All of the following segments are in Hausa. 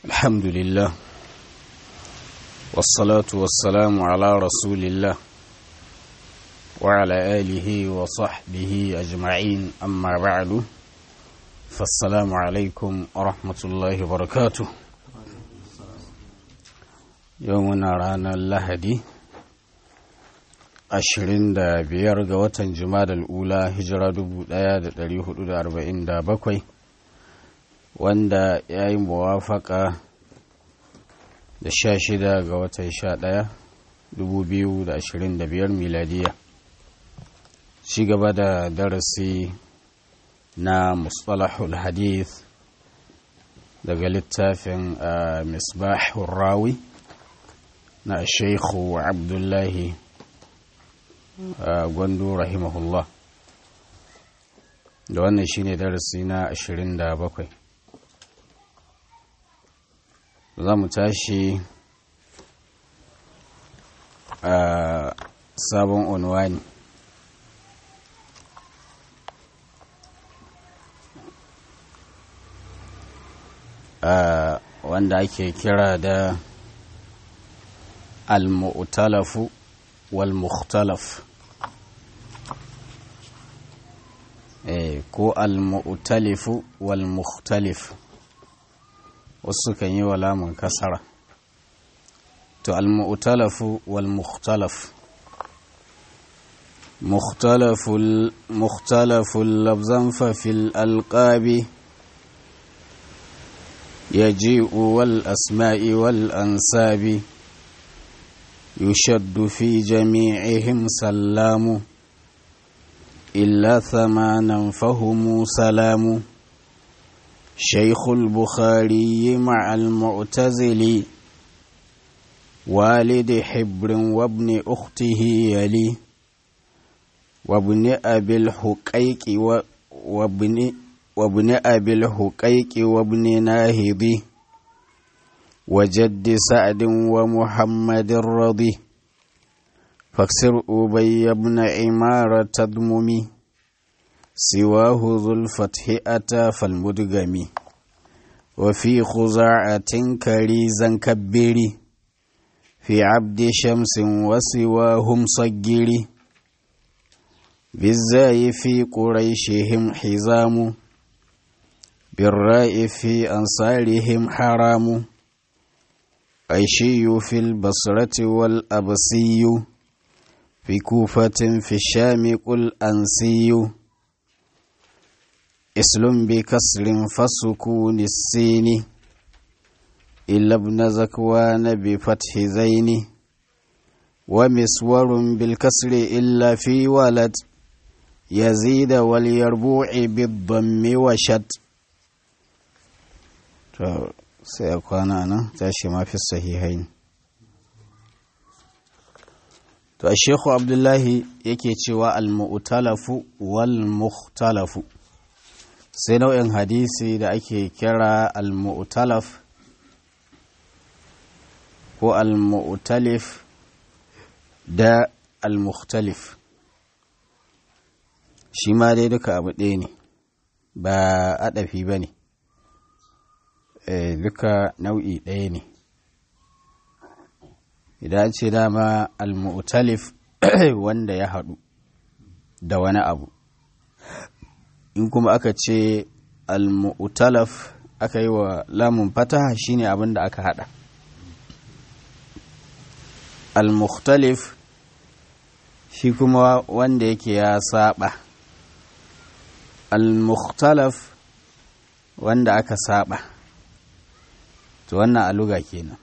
الحمد لله والصلاة والسلام على رسول الله وعلى آله وصحبه أجمعين أما بعد فالسلام عليكم ورحمة الله وبركاته يومنا رانا اللهدي ashirin da biyar ga watan jumadal ula hijira dubu daya da dari hudu da arba'in da bakwai wanda ya yi muwafaka da sha shida ga watan sha daya dubu biyu da ashirin da biyar miladiya ci gaba da darasi na mustalahul hadith daga littafin misbahun rawi na shaikhu abdullahi gwandu rahimahullah da wannan shine darasi na 27 za mu tashi a sabon unwani wanda ake kira da al-mu'talafu wal-mukhtalaf ko al-mu'talifu wal-mukhtalif wasu kan yi wa lamun kasara to al-mu'talafu wal-mukhtalaf mukhtalaful mukhtalaful lafzan fa fil alqabi yaji'u wal asma'i wal ansabi يشد في جميعهم سلام إلا ثمانا فهم سلام شيخ البخاري مع المعتزل والد حبر وابن أخته يلي وابن أبي الحقيق وابن وابن أبي الحقيق وابن ناهضي وجد سعد ومحمد الرضي فاكسر أبي بن عمارة تضممي سواه ذو الفتح أتى فالمدغم وفي خزاعة كريزا كبري في عبد شمس وسواهم صجري بالزاي في قريشهم حزام بالراء في أنصارهم حرام عيشي في البصرة والأبسي في كوفة في الشام قل أنسي اسلم بكسر فسكون السين إلا ابن زكوان بفتح زين ومسور بالكسر إلا في ولد يزيد واليربوع بالضم وشد sai a kwana nan tashi mafi sahihai to a shekhu abdullahi yake cewa al-mu'talafu wal-mukhtalafu sai nau'in hadisi da ake kira al-mu'talaf ko al-mu'talif da al-mukhtalif shi ma dai duka abu ɗaya ne ba aɗafi ba ne duka nau'i ɗaya ne idan ce dama al-mu'talif wanda ya haɗu da wani abu in kuma aka ce al-mu'talaf aka yi wa lamun fataha shine abin da aka haɗa al-mukhtalif shi kuma wanda yake ya saba al-mukhtalaf wanda aka saba to wannan aluga kenan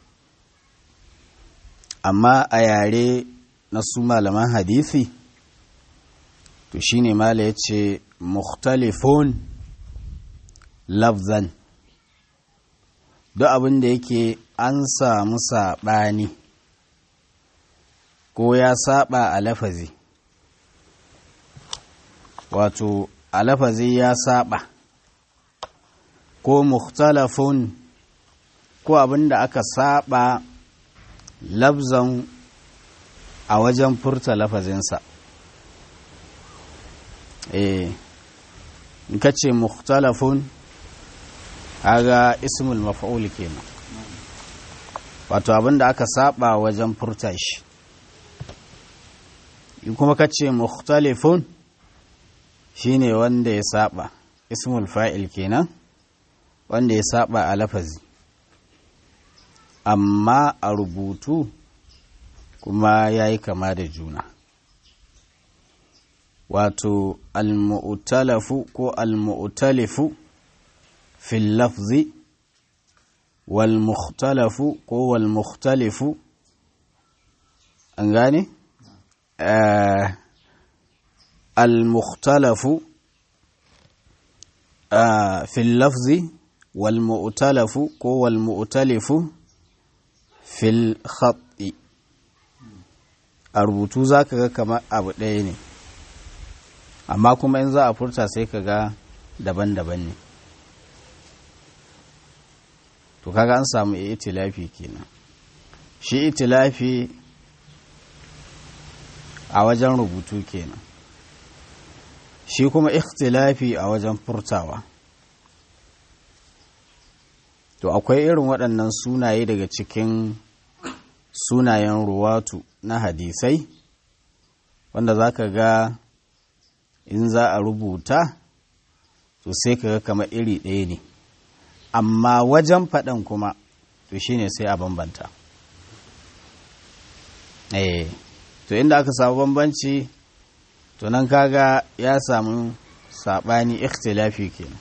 amma a yare na su malaman hadisi to shine mala ya ce mukhtalifun lafzan duk abin da yake an samu saɓani ko ya saba a lafazi wato a lafazi ya saba ko mukhtalafun ko abin da aka saba labzan a wajen furta lafazinsa eh in ka ce mukhtalafun haga ismul maf'ul kenan wato abin da aka saba wajen furta shi in kuma ka ce mukhtalifun shine wanda ya saba ismul fa'il kenan wanda ya saba a lafazi amma a rubutu kuma ya yi kama da juna wato almu'talafu ko almu'talifu fil lafzi wal mukhtalafu ko wal mukhtalifu an gane al mukhtalafu fil lafzi wal mu'talafu ko wal mu'talifu fil khatti a rubutu za ka ga kamar abu ɗaya ne amma kuma in za a furta sai ka ga daban-daban ne to kaga an samu itilafi kenan shi itilafi a wajen rubutu kenan shi kuma ikhtilafi a wajen furtawa to akwai irin waɗannan sunaye daga cikin sunayen ruwatu na hadisai wanda za ka ga in za a rubuta to sai ka ga kamar iri ɗaya ne amma wajen faɗan kuma to shine sai a bambanta eh to inda aka samu bambanci to nan kaga ya samu saɓani ikhtilafi kenan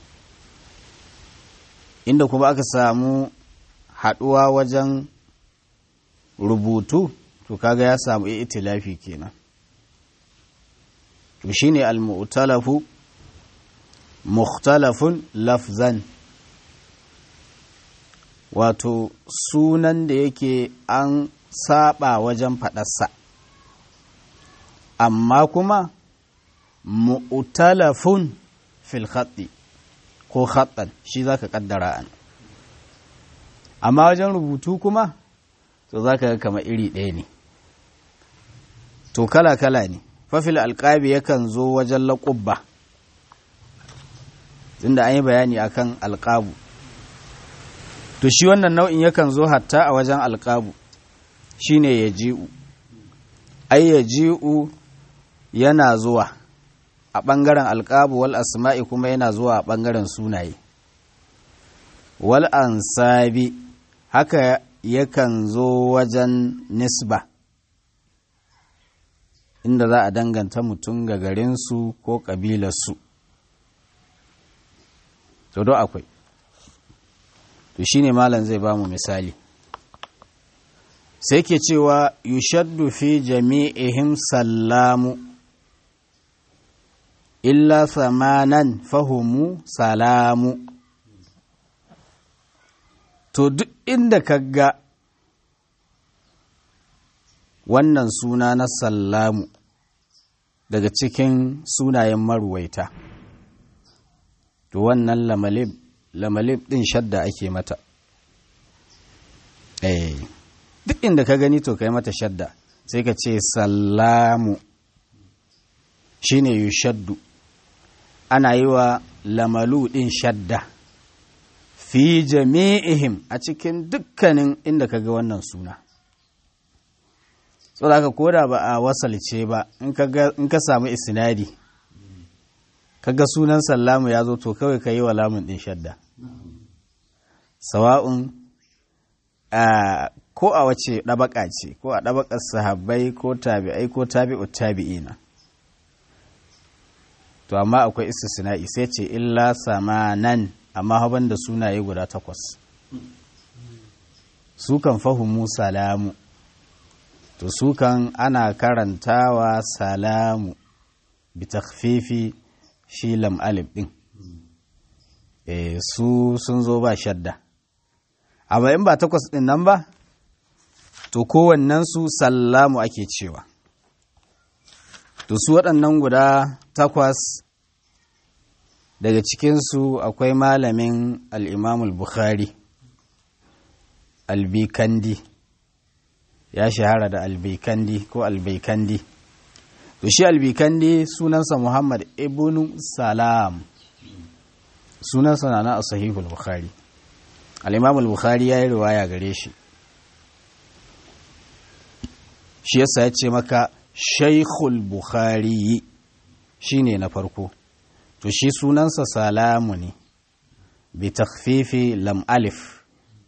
inda kuma aka samu haɗuwa wajen rubutu to kaga ya samu itilafi kenan to shine al-mu'talafu mukhtalafun lafzan wato sunan da yake an saba wajen faɗarsa amma kuma mu'talafun fil khatti ko khattan shi zaka kaddara an amma wajen rubutu kuma to zaka ga kamar iri ɗaya ne to kala kala ne fafil alƙabi yakan zo wajen laƙubba tunda an yi bayani akan alƙabu to shi wannan nau'in yakan zo hatta a wajen alƙabu shine ya ji'u ai ya ji'u yana zuwa a ɓangaren alƙabu wal asma'i kuma yana zuwa a ɓangaren sunaye wal ansabi haka yakan zo wajen nisba inda za a danganta mutum ga garinsu ko ƙabilarsu to do akwai to shine malam zai ba mu misali sai ke cewa yushaddu fi jami'ihim sallamu illa samanan fahumu salamu to duk inda ka ga wannan suna na sallamu daga cikin sunayen maruwaita to wannan lamalib lamalib din shadda ake mata eh duk inda ka gani to kai mata shadda sai ka ce sallamu shine yushaddu ana yi wa lamalu din shadda fi jami'ihim a cikin dukkanin inda ka ga wannan suna so da koda ba a wasalce ba in ka samu isnadi kaga sunan sallamu ya zo to kawai ka yi wa lamun ɗin shadda sawa'un ko a wace ɗabaka ce ko a ɗabakar sahabbai ko tabi'ai ko tabi'u tabi'ina to amma akwai istisna'i sai ce illa samanan amma haban da sunaye guda takwas su kan fahimu salamu to su kan ana karantawa salamu bi takfifi shi lam alif din e, su sun zo ba shadda amma in ba takwas din nan ba to kowannen su sallamu ake cewa to su waɗannan guda takwas daga cikinsu akwai malamin al'imamul bukhari albikandi ya shahara da albikandi ko albaikandi to shi albikandi sunansa muhammad ibn salam sunansa na na a sahihul bukhari al'imamul bukhari ya yi riwaya gare shi shi yasa ya ce maka shaikhul bukhari shi ne na farko to shi sunansa salamu ne bi takfifi lam alif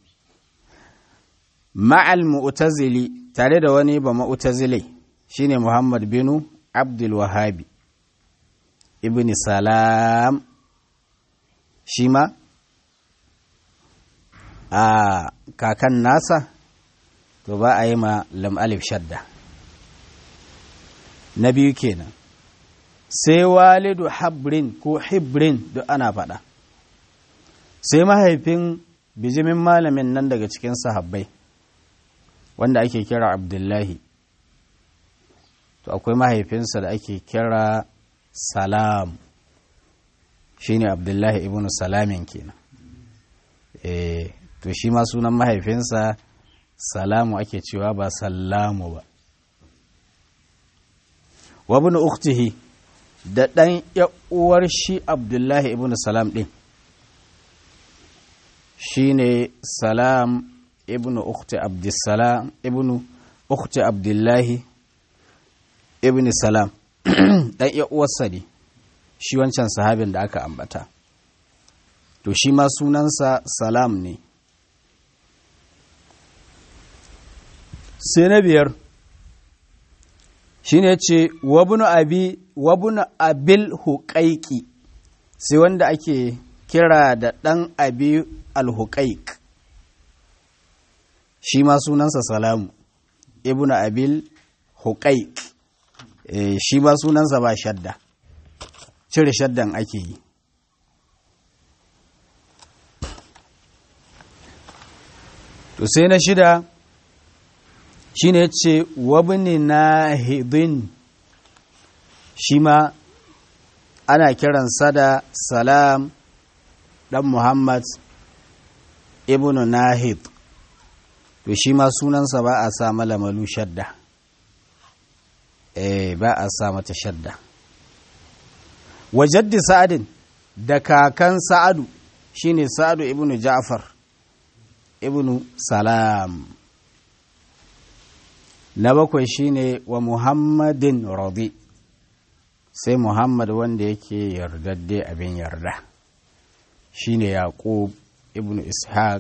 ma'al mu'tazili tare da wani ba mu'tazili shine muhammad binu abdul wahabi ibn salam shi ma a kakan nasa to ba a yi ma lam alif shadda na biyu kenan sai walidu habrin ko hibrin duk ana faɗa sai mahaifin bijimin malamin nan daga cikin sahabbai wanda ake kira abdullahi to akwai mahaifinsa da ake kira salam shine abdullahi ibn salamin kenan eh to shi ma sunan mahaifinsa salamu ake cewa ba sallamu ba wa ibn ukhtihi da ɗan uwar shi abdullahi ibn salam ɗin shi ne salam ibn ukhti abdussalam ibn ukhti abdullahi ibn salam ɗan uwarsa ne shi wancan sahabin da aka ambata to shi ma sunansa salam ne sai na biyar shi ne ce wabunu abi wabunu abil huƙaiƙi sai wanda ake kira da ɗan abi alhuƙaiƙ shi ma sunansa salamu ibnu abil huƙaiƙ e, shi ma sunansa ba shadda cire shaddan ake yi to sai na shida shi ne ce wabni na hidin shi ma ana kiransa da salam ɗan muhammad ibn nahid to shi ma sunansa ba a sa malamalu shadda eh ba a sa mata shadda wajaddi sa'adin da kakan sa'adu shine sa'adu ibn ja'far ibn salam na bakwai shine wa muhammadin radi sai muhammad wanda yake yardadde abin yarda shine yaqub ibn ishaq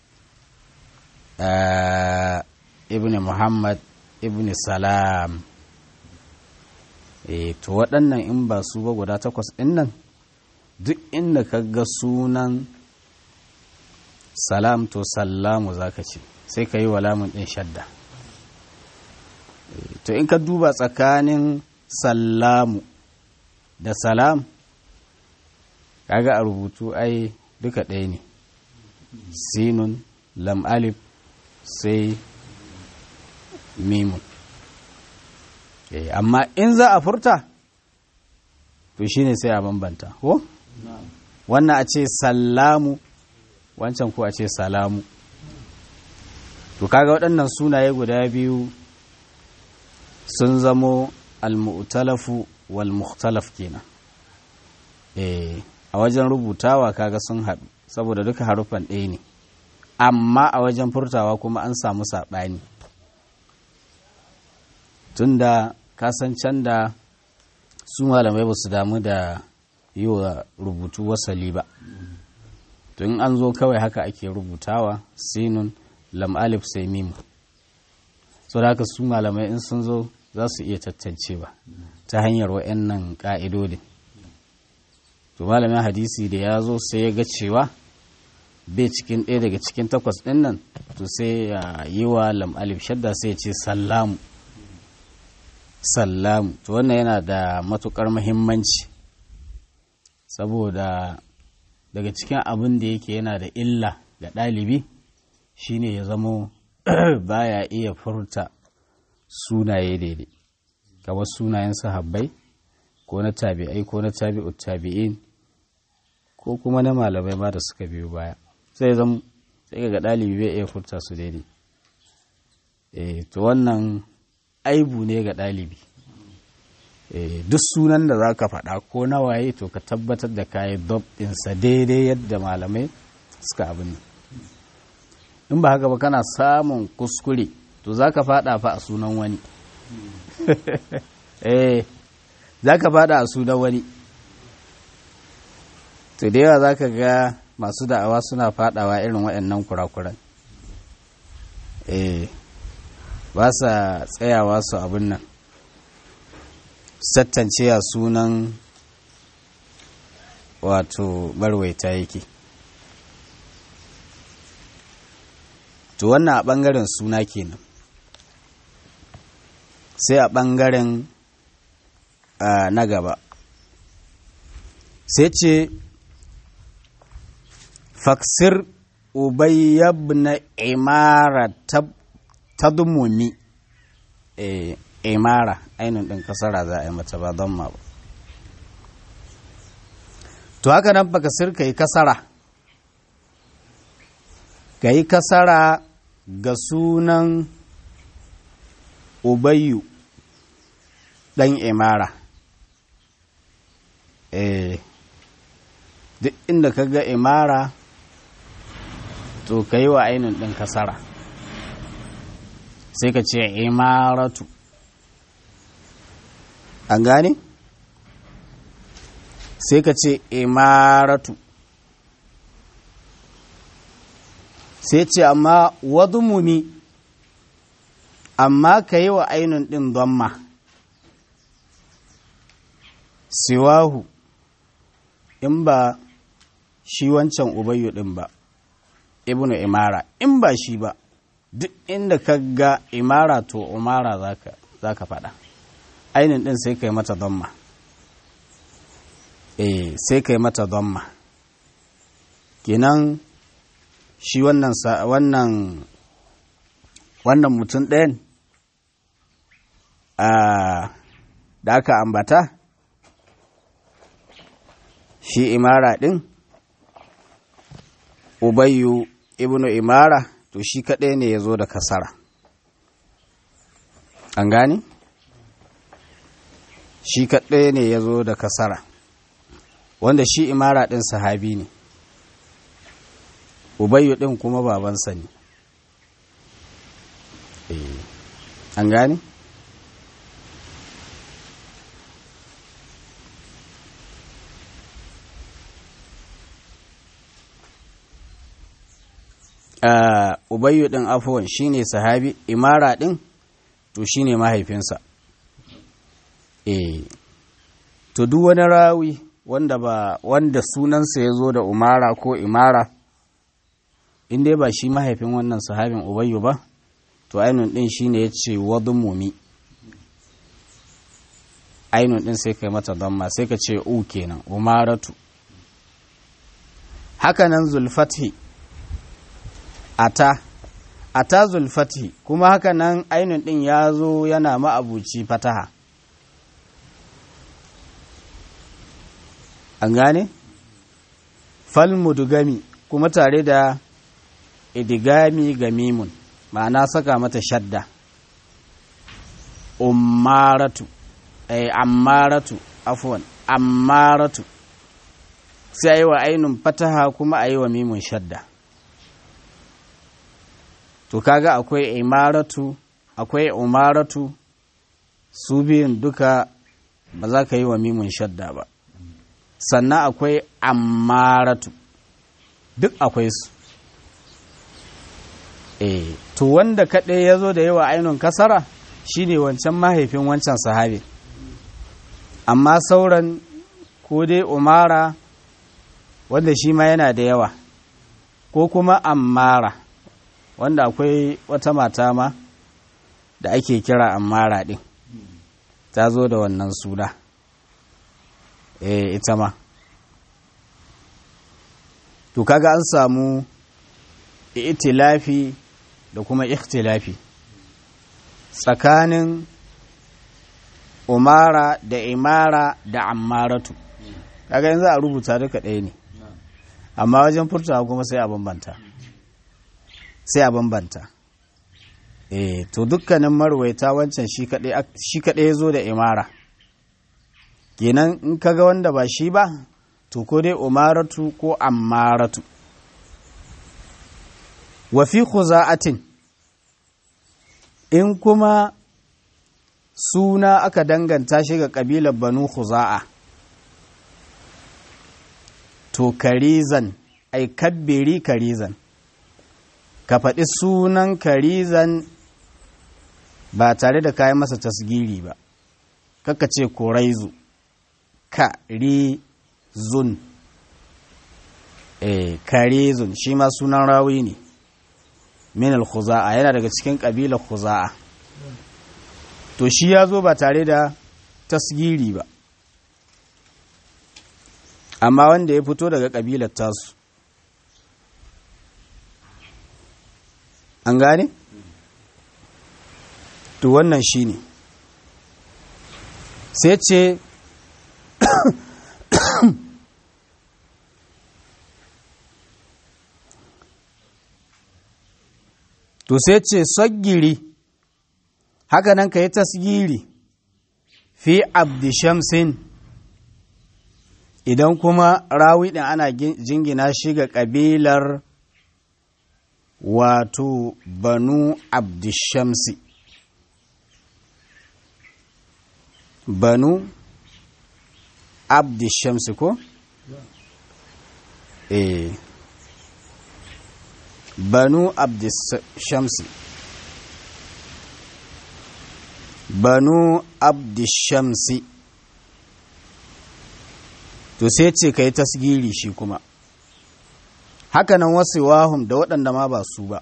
ibn muhammad ibn salam e to waɗannan in ba su ba guda takwas ɗin nan duk inda ka ga sunan salam to sallamu zaka ce sai ka yi wa lamun ɗin shadda to in ka duba tsakanin sallamu da salam kaga a rubutu ai duka ɗaya ne sinun lam alif sai mimun amma in za a furta to shine sai a bambanta ko wannan a ce sallamu wancan ko a ce salamu to kaga waɗannan sunaye guda biyu sun zamo al-mu'talafu wal mukhtalaf kenan eh a wajen rubutawa kaga sun haɗu saboda duka harufan ɗaya ne amma a wajen furtawa kuma an samu saɓani tunda kasan da su malamai ba su damu da yi wa rubutu wasali ba tun an zo kawai haka ake rubutawa sinun lam alif sai mimu so da haka su malamai in sun zo za su iya tattancewa ta hanyar wa'annan ƙa'idodin to malamin hadisi da ya zo sai ya ga cewa bai cikin ɗaya daga cikin takwas ɗin nan to sai ya yi wa lam alif shadda sai ya ce sallamu sallamu to wannan yana da matukar muhimmanci saboda daga cikin abin da yake yana da illa ga ɗalibi shine ya zamo baya iya furta sunaye daidai kamar sunayen sahabbai ko na tabi'ai ko na tabi'ut tabi'in ko kuma na malamai ma da suka biyo baya sai zama sai ga ɗalibi bai iya furta su daidai eh to wannan aibu ne ga ɗalibi duk sunan da za ka faɗa ko na waye to ka tabbatar da kayi dob ɗinsa daidai yadda malamai suka abin in ba haka ba kana samun kuskure to za ka faɗa fa a sunan wani eh za ka fada a sunan wani to da yawa za ka ga masu da'awa suna fadawa irin waɗannan kurakuran eh ba sa tsayawa su abin nan sattance a sunan wato barwaita yake to wannan a ɓangaren suna kenan sai a ɓangaren na gaba sai ce faksir ubayyabna imara ta dumumi imara ainihin ɗin kasara za a yi mata ba don ma ba to haka nan baka sirka yi kasara ka yi kasara ga sunan ubayyu ɗan imara eh duk inda ka ga imara to ka yi wa ainihin ɗin kasara sai ka ce imaratu an gane? sai ka ce imaratu sai ce amma wadumumi amma ka yi wa ainihin ɗin donma siwahu in ba shi wancan ubayyu ɗin ba ibnu imara in ba shi ba duk inda ka ga imara to umara za ka faɗa ainihin ɗin sai ka yi mata donma eh sai ka yi mata donma kenan shi wannan wannan wannan mutum ɗayan da aka ambata shi imara ɗin ubayyu ibnu imara to shi kaɗai ne ya zo da kasara an gani shi kaɗai ne ya zo da kasara wanda shi imara ɗin sahabi ne ubayyu ɗin kuma babansa ne an gani Uh, ubayyu ɗin afuwan shine sahabi imara ɗin to shine mahaifinsa eh to duk wani rawi wanda ba wanda sunansa ya zo da umara ko imara in dai ba shi mahaifin wannan sahabin ubayyu ba to ainun ɗin shine ya ce wadumumi ainun ɗin sai kai mata damma sai ka ce u kenan umaratu hakanan zulfathi ata ata zulfati kuma haka nan ainun ɗin ya zo yana ma'abuci fataha an gane falmudugami kuma tare da idigami ga mimun ma'ana saka mata shadda ummaratu ay ammaratu afwan ammaratu sai a yi wa ainun fataha kuma a yi wa mimun shadda to kaga akwai imaratu akwai umaratu su biyun duka ba za ka yi wa mimun shadda ba sannan akwai ammaratu duk akwai su eh to wanda kaɗai ya zo da yawa ainihin kasara shine wancan mahaifin wancan sahabi amma sauran ko dai umara wanda shi ma yana da yawa ko kuma ammara wanda akwai wata mata ma da ake kira ammara ɗin ta zo da wannan suna eh ita ma to kaga an samu itilafi da kuma ikhtilafi tsakanin umara da imara da ammaratu kaga yanzu a rubuta duka ɗaya ne amma wajen furtawa kuma sai a bambanta sai a bambanta eh to dukkanin marwaita wancan shi kaɗai ya zo da imara kenan in kaga wanda ba shi ba to ko dai umaratu ko ammaratu wa fi khuza'atin in kuma suna aka danganta shi ga ƙabilar banu khuza'a to karizan ai kabbiri karizan ka faɗi sunan karizan ba tare da kayan masa tasgiri ba kaka ce koraizu karizun eh karizun shi ma sunan rawi ne min al-khuza'a yana daga cikin ƙabilar khuza'a to shi ya zo ba tare da tasgiri ba amma wanda ya fito daga ƙabilar tasu an gane? to wannan shi ne sai ce to sai ce saggiri haka nan ka yi tasgiri fi abdishamsin idan kuma rawi ɗin ana jingina shi ga ƙabilar wato banu abdishamsi banu abdishamsi ko? eh banu abdishamsi banu abdishamsi to sai ce ka yi tasgiri shi kuma hakanan wasu wahum da waɗanda ma ba su ba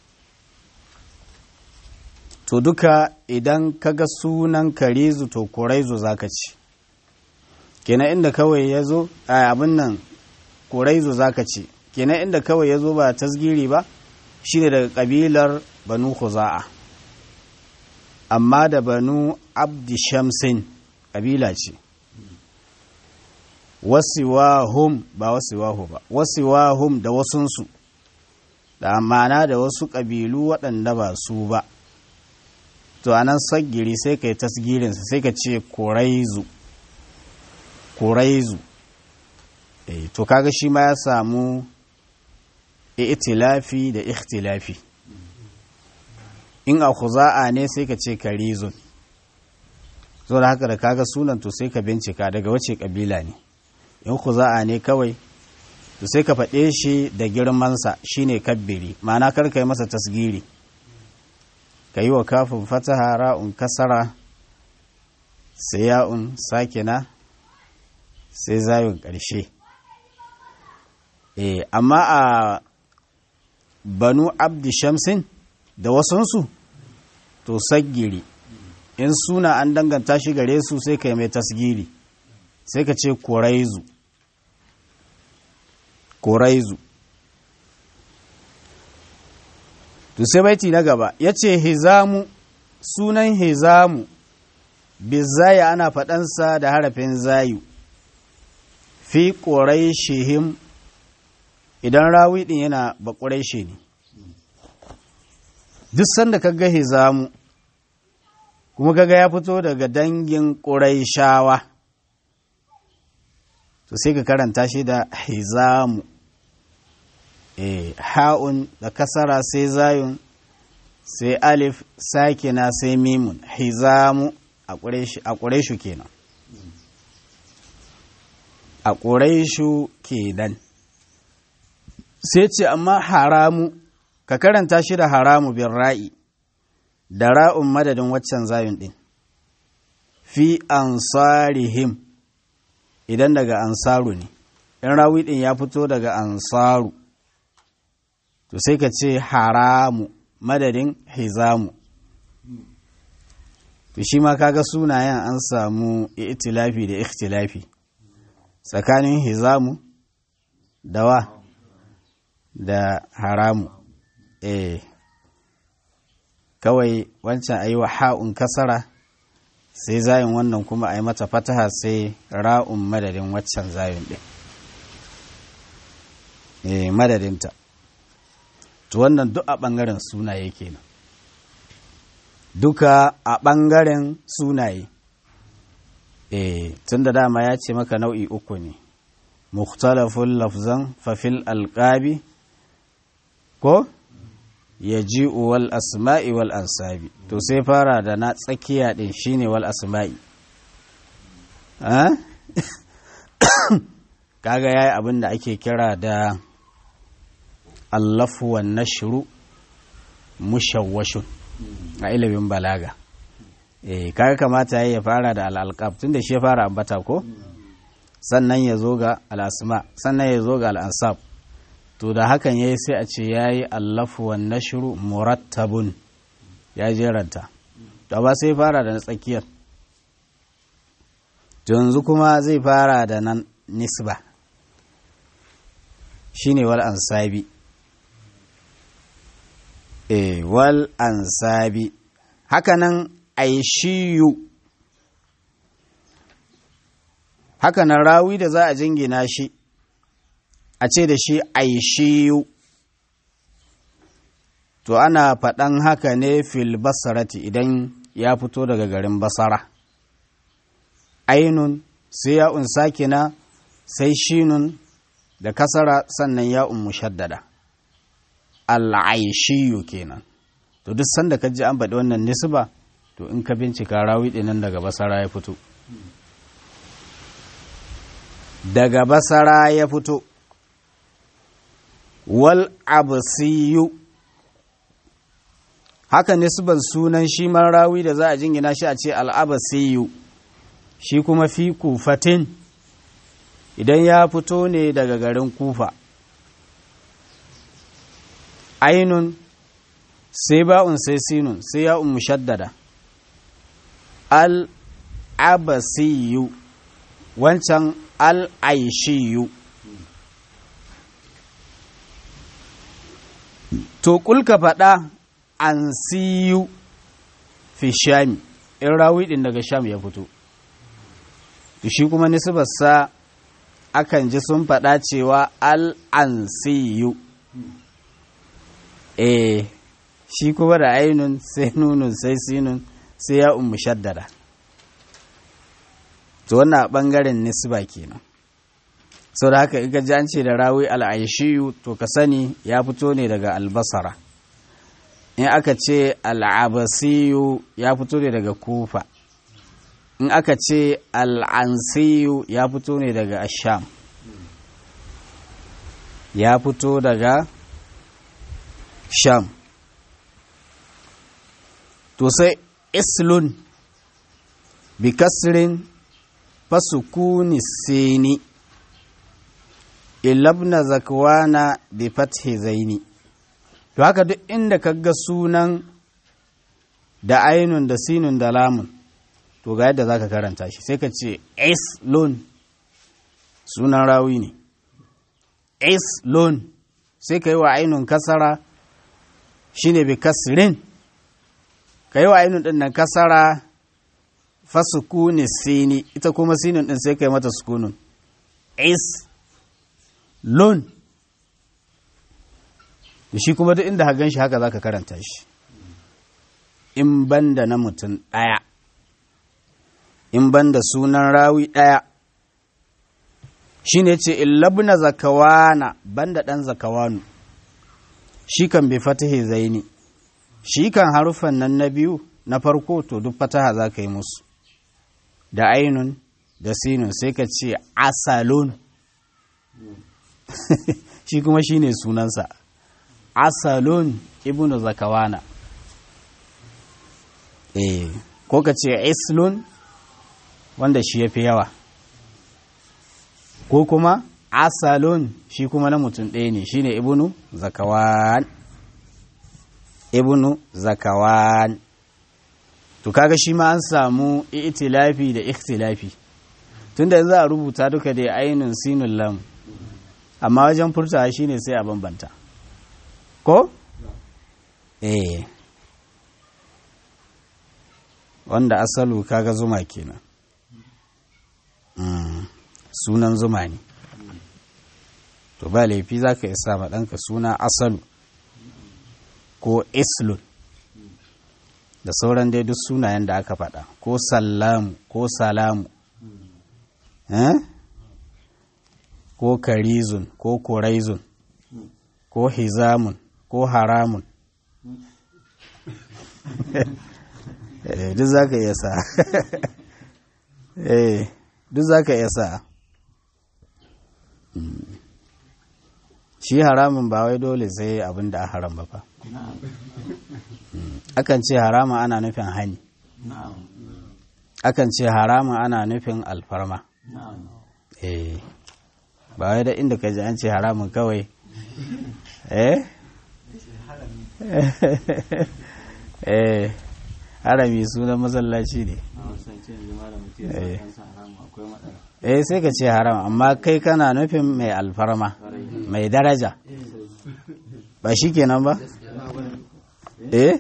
to duka idan kaga sunan karizu to kuraizu zaka ci kenan inda kawai ya zo abin nan kuraizu zaka ci kenan inda kawai ya zo ba tasgiri ba shine daga kabilar banu khuza'a amma da banu abdi shamsin kabila ce wasiwahum ba wasiwahu ba wasiwahum da wasunsu da amana da wasu ƙabilu waɗanda ba su ba to anan sagiri sai ka yi tasgirinsa sai ka ce kuraizu kuraizu e, to kaga shi ma ya samu itilafi da ikhtilafi in a khuza'a ne sai ka ce karizun so da haka da kaga sunan to sai ka bincika daga wace kabila ne in khuza'a ne kawai to sai ka faɗe shi da girmansa shine kabbiri ma'ana kar ka yi masa tasgiri ka yi wa kafin fataha ra'un kasara sai ya'un sakina sai zayun ƙarshe e, amma a banu abdi shamsin da wasunsu to saggiri in suna an danganta shi gare su sai ka yi mai tasgiri sai ka ce koraizu koraizu to sai baiti na gaba ya ce hizamu sunan hizamu bizaya ana faɗansa da harafin zayu fi ƙorai shehim idan rawi ɗin yana baƙurai she ne duk sanda kaga hizamu kuma kaga ya fito daga dangin ƙurai shawa to sai ka karanta shi da hizamu e, ha'un da kasara sai zayun sai alif sakina sai mimun hizamu a ƙureshu kenan a ƙureshu kenan sai ce amma haramu ka karanta shi da haramu bin ra'i da ra'un madadin waccan zayun ɗin fi ansarihim idan daga ansaru ne in rawi ɗin ya fito daga ansaru to sai ka ce haramu madadin hizamu to shi ma kaga sunayen an samu itilafi da ikhtilafi tsakanin hizamu da wa da haramu eh kawai wancan a yi wa ha'un kasara sai zayin wannan kuma a yi mata fataha sai ra'un madadin waccan zayin ɗin eh madadinta to wannan duk a ɓangaren sunaye kenan duka a ɓangaren sunaye eh tun da dama ya ce maka nau'i uku ne mukhtalafun lafzan fafil alƙabi ko ya ji wal asma'i wal ansabi to sai fara da na tsakiya din shine wal asma'i kaga yayi abin da ake kira da allafu wan nashru mushawwashun a ilimin balaga eh kaga kamata ya fara da al-alqab tunda shi ya fara ambata ko sannan ya zo ga al-asma sannan ya zo ga al-ansab to da hakan yayi sai a ce yayi allafu wan nashru murattabun ya jeranta to ba sai fara da na tsakiyar to yanzu kuma zai fara da nan nisba shine wal ansabi e wal ansabi hakanan aishiyu hakanan rawi da za a jingina shi a ce da shi aishiyu to ana faɗan haka ne fil basarati idan ya fito daga garin basara ainun sai ya'un sakina sai shinun da kasara sannan ya'un mushaddada al'aishiyu kenan to duk sanda ka ji an faɗi wannan nisba to in ka bincika rawi ɗinan daga basara ya fito daga basara ya fito wal absiyu haka nisban sunan shi man rawi da za a jingina shi a ce al'abasiyu shi kuma fi kufatin idan ya fito ne daga garin kufa ainun sai ba'un sai sinun sai ya'un mushaddada al-abasiyu wancan al-aishiyu to kulka faɗa an siyu fi shami in rawi ɗin daga sham ya fito to shi kuma nisbarsa akan ji sun faɗa cewa al-ansiyu eh shi kuma da ainun sai nunun sai sinun sai ya ummu shaddada to wannan ɓangaren nisba kenan sau da haka iga ji an ce da rawi al'aishiyu to ka sani ya fito ne daga albasara in aka ce al'abasiyu ya fito ne daga kufa in aka ce al'ansiyu ya fito ne daga asham ya fito daga sham to sai islun bi kasrin fasukuni sini ilabna zakwana bi fathi zaini to haka duk inda kaga sunan da ainun da sinun da lamun to ga yadda zaka karanta shi sai ka ce islun sunan rawi ne islun sai ka yi wa ainun kasara shine bi kasrin ka yi wa ainun din nan kasara fasukuni sini ita kuma sinun din sai ka yi mata sukunun is lon shi kuma duk inda hagan shi haka za ka karanta shi in banda na mutum ɗaya in banda sunan rawi ɗaya shi ne ce illabna zakawana banda ɗan zakawanu shi kan bai fatahe zaini shi kan harufan nan na biyu na farko to duk fataha za ka yi musu da ainun da sinun sai ka ce asalun shi kuma shi ne sunansa asalun ibnu zakawana eh ko ka ce islun wanda shi ya fi yawa ko kuma asalun shi kuma na mutum ɗaya ne shi ne ibnu zakawan ibnu zakawan to kaga shi ma an samu itilafi da ikhtilafi tunda yanzu a rubuta duka da ainun sinun lam amma wajen furtawa shine sai a bambanta ko eh wanda asalu kaga zuma kenan mm. sunan zuma ne to ba laifi za ka isa ma ɗanka suna asalu ko islun da sauran dai duk sunayen da aka faɗa ko sallamu ko salamu eh? ko karizun ko koraizun ko hizamun ko haramun duk za ka iya sa duk za ka iya sa shi haramun ba wai dole sai abin da a haram ba fa akan ce haramun ana nufin hani akan ce haramun ana nufin alfarma eh ba wai da inda ka ji an ce haramun kawai eh eh harami sunan masallaci ne eh sai ka ce haram amma kai kana nufin mai alfarma mai daraja ba shi kenan ba eh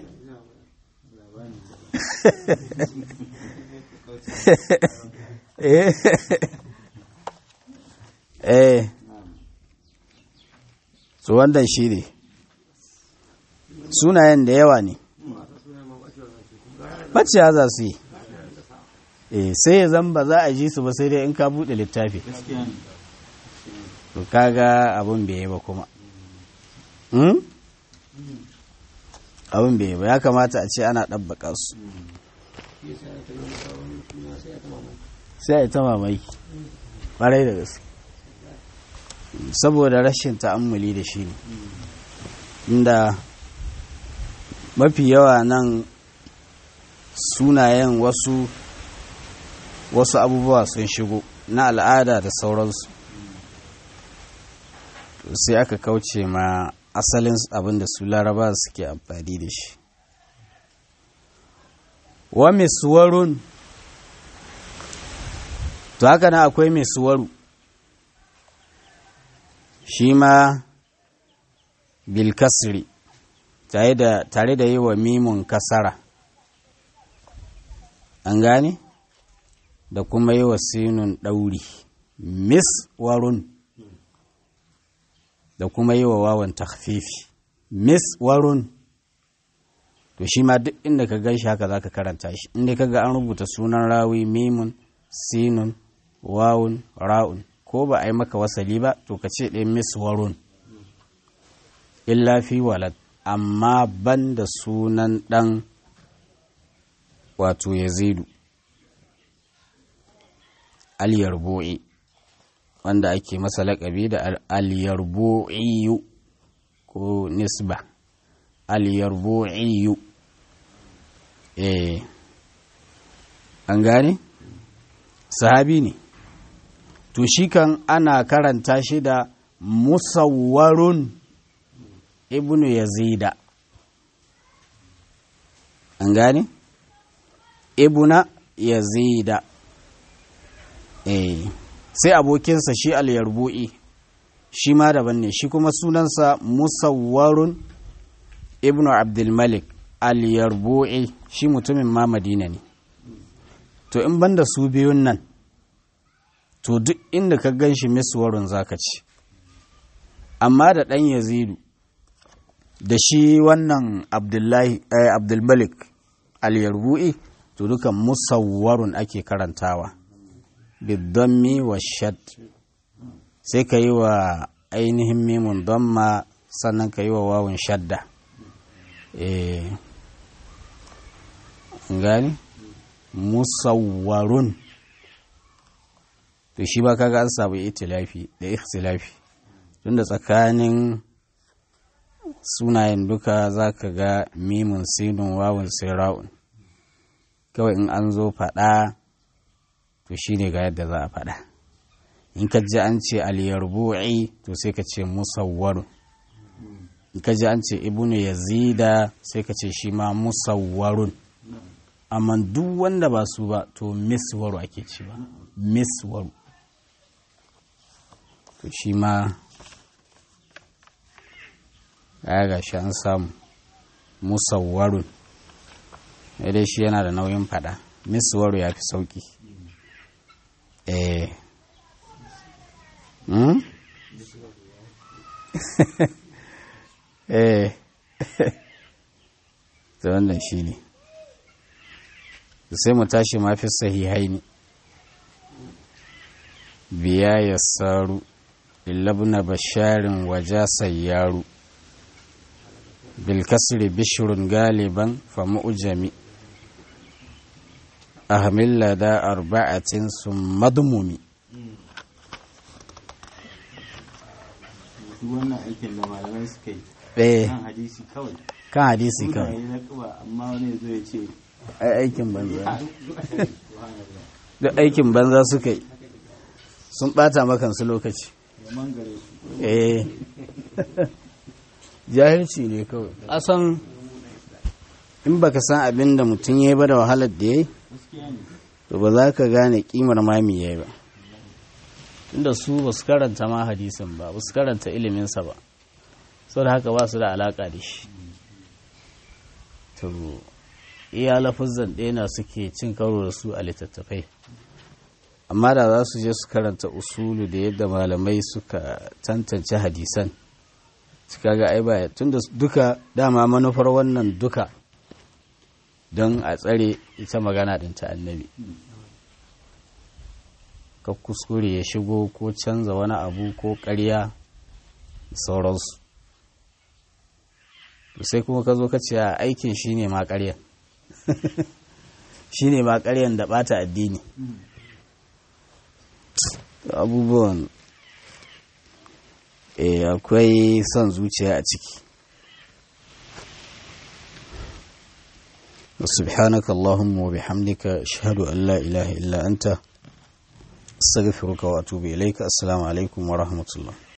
eh eh su wannan shi ne sunayen da yawa ne bacciya za su yi eh sai ya zan ba za a ji su ba sai dai in ka buɗe littafi to kaga abin bai yi ba kuma abin bai yi ba ya kamata a ce ana ɗabbaka su sai a yi ta mamaki ƙwarai da gaske saboda rashin ta'ammuli da shi ne inda mafi yawa nan sunayen wasu wasu abubuwa sun shigo na al'ada da sauransu sai aka kauce ma asalin abin da su laraba suke amfani da shi wa misuwarun to haka na akwai misuwaru shi ma bilkasri tare da yi wa mimun kasara an gane da kuma yi wa sinun ɗauri miswarun da kuma yi wa wawan takfifi miswarun to shi ma duk inda ka gan shi haka za ka karanta shi inda ka ga an rubuta sunan rawi mimun sinun wawun ra'un ko ba a yi maka wasali ba to ka ce ɗaya miswarun illa fi walad amma ban da sunan ɗan wato yazidu al-yarbu'i wanda ake masa laƙabi da al-yarbu'iyu ko nisba al-yarbu'iyu eh an gane sahabi ne to shi kan ana karanta shi da musawwarun ibnu yazida an gane ibuna yazida eh sai abokinsa shi al-yarbu'i shi ma daban ne shi kuma sunansa musawwarun ibnu abdulmalik al-yarbu'i shi mutumin ma madina ne to in banda su biyun nan to duk inda ka gan shi miswarun zaka ci amma da ɗan yazidu da shi wannan abdullahi abdulmalik al-yarbu'i to dukan musawwarun ake karantawa bidammi wa shad sai ka yi wa ainihin mimun damma sannan ka yi wa wawun shadda eh gani musawwarun to shi ba kaga an samu itilafi da ikhtilafi tunda tsakanin sunayen duka za ka ga mimun sinun wawun sai ra'un kawai in an zo faɗa to shi ne ga yadda za a faɗa in ka ji an ce aliyarbu'i to sai ka ce musawwarun in ka ji an ce ibnu yazida sai ka ce shi ma musawwarun amma duk wanda ba su ba to miswaru ake ce ba miswaru to shi ma ya ga shi an samu musawwarun dai shi yana da nauyin fada miswaru ya fi sauki eh hmm? eh ta wannan shi ne sai mu tashi mafi sahihai ne biya ya saru illabna basharin waja sayyaru bilkasri bishirun galiban fa mu'jami ahmil lada arba'atin sun madmumi wannan aikin da malamai suka yi eh kan hadisi kawai kan hadisi kawai mutane na kuba amma wani zo ya ce ai aikin banza duk aikin banza suka yi sun bata makansu lokaci ya mangare su eh jahilci ne kawai asan in baka san abin da mutum ya yi ba da wahalar da ya yi gaskiya ne to ba za ka gane kimar mami ya yi ba tunda su ba su karanta ma hadisin ba ba su karanta iliminsa ba sau da haka ba su da alaka da shi to iya lafazan ɗaya na suke cin karo da su a littattafai amma da za su je su karanta usulu da yadda malamai suka tantance hadisan suka ga ai baya tunda duka dama manufar wannan duka don a tsare ita magana ɗin ta annabi ka kuskure ya shigo ko canza wani abu ko ƙarya da sauransu to sai kuma ka zo ka ce a aikin shi ne ma ƙarya shi ne ma ƙaryan da ɓata addini abubuwan eh akwai son zuciya a ciki سبحانك اللهم وبحمدك أشهد أن لا إله إلا أنت استغفرك واتوب اليك السلام عليكم ورحمه الله